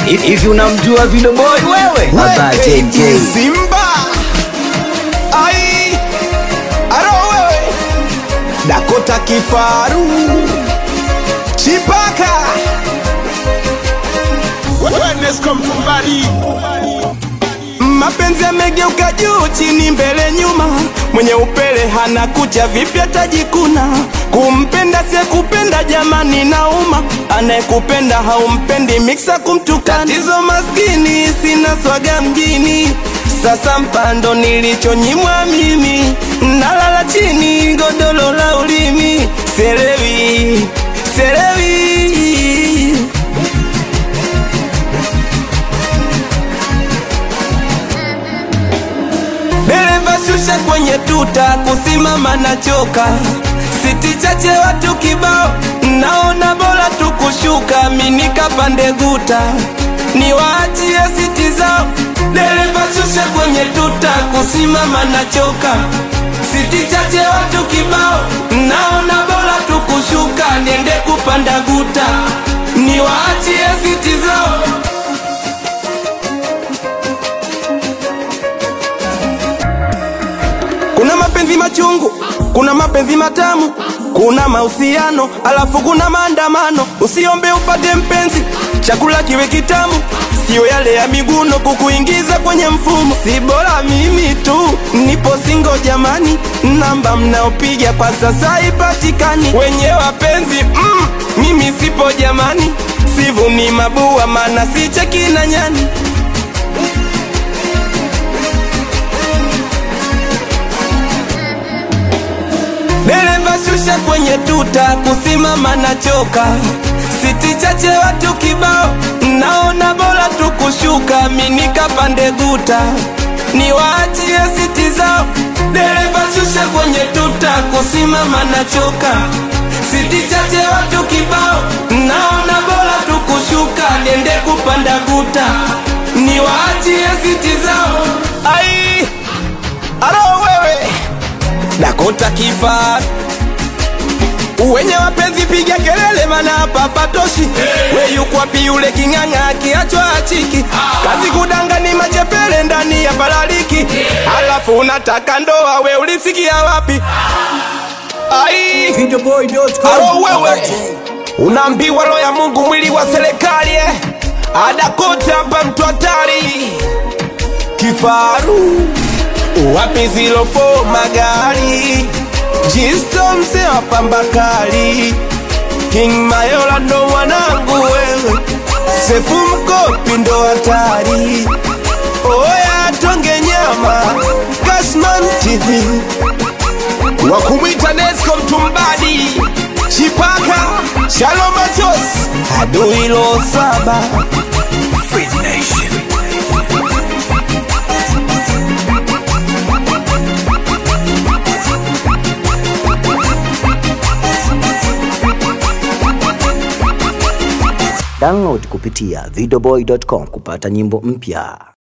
hivi unamjua Video Boy wewe? Baba JJ. Simba ai aro wewe Dakota kifaru Chipaka Mapenzi yamegeuka juu chini mbele nyuma, mwenye upele hana kucha, vipi atajikuna? Kumpenda sie kupenda, jamani nauma, anayekupenda haumpendi, miksa kumtukana. Tatizo maskini, sina swaga mjini, sasa mpando nilichonyimwa mimi, nalala chini godolo la ulimi, selewi selewi Dereva shusha kwenye tuta, kusimama na choka. Siti chache watu kibao, naona bora tukushuka, minika pande guta, niwaachie siti zao. Dereva shusha kwenye tuta, kusimama na choka. Siti chache watu kibao, naona bora tukushuka, niende kupanda guta, niwaachie siti zao. Kuna mapenzi machungu, kuna mapenzi matamu, kuna mahusiano, alafu kuna maandamano. Usiombe upate mpenzi, chakula kiwe kitamu, sio yale ya miguno kukuingiza kwenye mfumo. Si bora mimi tu nipo singo jamani, namba mnaopiga kwa sasa haipatikani. Wenye wapenzi mm, mimi sipo jamani, sivuni mabua, maana sicheki na nyani. Dereva shusha kwenye tuta, kusimama na choka. Siti chache watu kibao, naona bora tukushuka, minika pande guta, niwaachie siti zao. Dereva shusha kwenye tuta, kusimama na choka. Siti chache watu kibao, naona bora tukushuka, niende kupanda guta, niwaachie siti zao. Ai, alo wewe Dakota kifaa wenye wapenzi piga kelele, mana hapa patoshi. We yuko wapi yule king'ang'a akiachwa achiki? Kazi kudanga ni machepele ndani ya balaliki, alafu unataka ndoa, we ulisikia wapi? Ai, alo wewe, unaambiwa roho ya Mungu mwili wa serikali eh? Adakota hapa mtu hatari kifaru wapi zilofo magari jisto mse wa pambakali King Mayola ndo mwanangu wewe sefu mkopi ndo hatari oya tonge nyama Cashman TV wakumwita Nesco mtumbadi Chipaka Shalom Machos adui lo saba Download kupitia videoboy.com kupata nyimbo mpya.